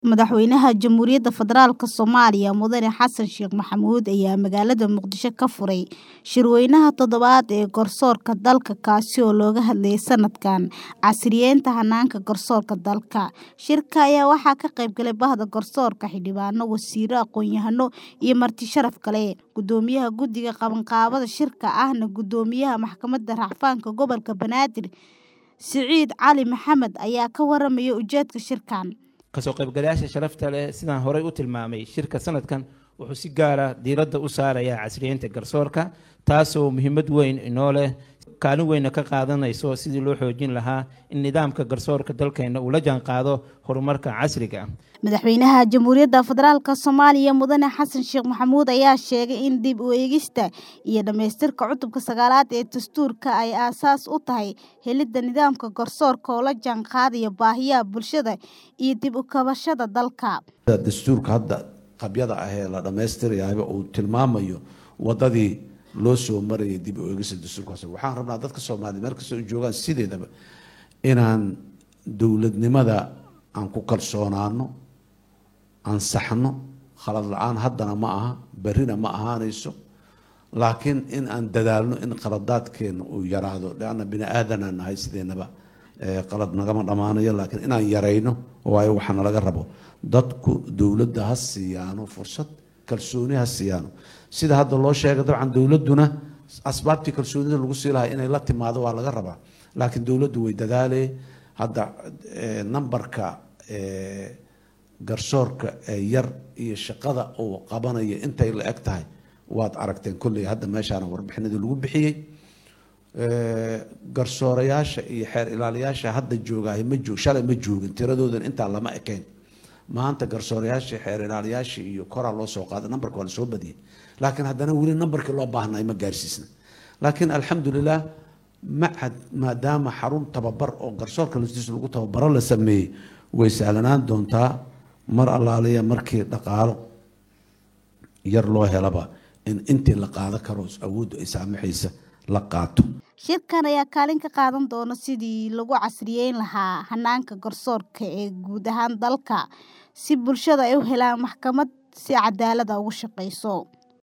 Madaxweynaha Jamhuuriyadda Federaalka Soomaaliya Mudane Xasan Sheekh Maxamuud ayaa magaalada Muqdisho ka furay shirweynaha toddobaad ee garsoorka dalka kaasi oo looga hadlayay sanadkan casriyeynta hanaanka garsoorka dalka. Shirka ayaa waxaa ka qayb galay Bahda Garsoorka, xildhibaano, wasiirro, aqoon-yahano iyo marti sharaf kale. Gudoomiyaha Guddiga Qabanqaabada shirka ahna Gudoomiyaha Maxkamadda Racfaanka Gobolka Banaadir Siciid Cali Maxamed ayaa ka warramaya ujeedka shirkan. kasoo qaybgalayaasha sharafta leh sidaan horey u tilmaamay shirka sanadkan wuxuu si gaara diiradda u saarayaa casriyeynta garsoorka taasoo muhiimad weyn inoo leh kaalin weyna ka qaadanayso sidii loo xoojin lahaa in nidaamka garsoorka dalkeena uu la jaanqaado horumarka casriga Madaxweynaha Jamhuuriyadda Federaalka Soomaaliya Mudane Xasan Sheekh Maxamuud ayaa sheegay in dib u eegista iyo dhamaystirka cutubka sagaalaad ee dastuurka ay aasaas u tahay helidda nidaamka garsoorka oo la jaanqaadaya baahiyaha bulshada iyo dib u kabashada dalka. dastuurka hadda qabyada ah ee la dhammaystirayaaba uu tilmaamayo wadadii loo soo marayay dib u eegista dastuurkaas waxaan rabnaa dadka soomaaliya meel kastoo ay joogaan sideedaba inaan dowladnimada aan ku kalsoonaano ansaxno khalad la-aan haddana ma aha berrina ma ahaanayso laakiin in aan dadaalno in qaladaadkeena uu yaraado leanna bini aadanaan nahay sideenaba qalad nagama dhammaanayo laakiin inaan yarayno waayo waxaana laga rabo dadku dowladda ha siiyaano fursad kalsooni ha siiyaano sida hadda loo sheegay dabcan dowladduna asbaabtii kalsoonida lagu sii lahaa inay la timaado waa laga rabaa laakiin dowladdu way dadaalee hadda nambarka garsoorka ee yar iyo shaqada uu qabanayo intay la eg tahay waad aragteen kolley hadda meeshaana warbixinadii lagu bixiyey garsoorayaasha iyo xeer ilaaliyaasha hadda joogaahay ma joog shalay ma joogin tiradoodan intaa lama ekayn maanta garsoorayaashii xeer ilaaliyaashii iyo koraa loo soo qaaday nambarka waa lasoo badiyey laakiin haddana weli nambarkii loo baahnay ma gaarsiisna laakiin alxamdulilah macad maadaama xarun tababar oo garsoorka laftiisa lagu tababaro la sameeyey way sahlanaan doontaa mar allaaliya markii dhaqaalo yar loo helaba in intii la qaado karo awooddu ay saamaxaysa la qaato Shirkan ayaa kaalin ka qaadan doona sidii lagu casriyeyn lahaa hanaanka garsoorka ee guud ahaan dalka si bulshada ay u helaan maxkamad si cadaalad ah ugu shaqeyso.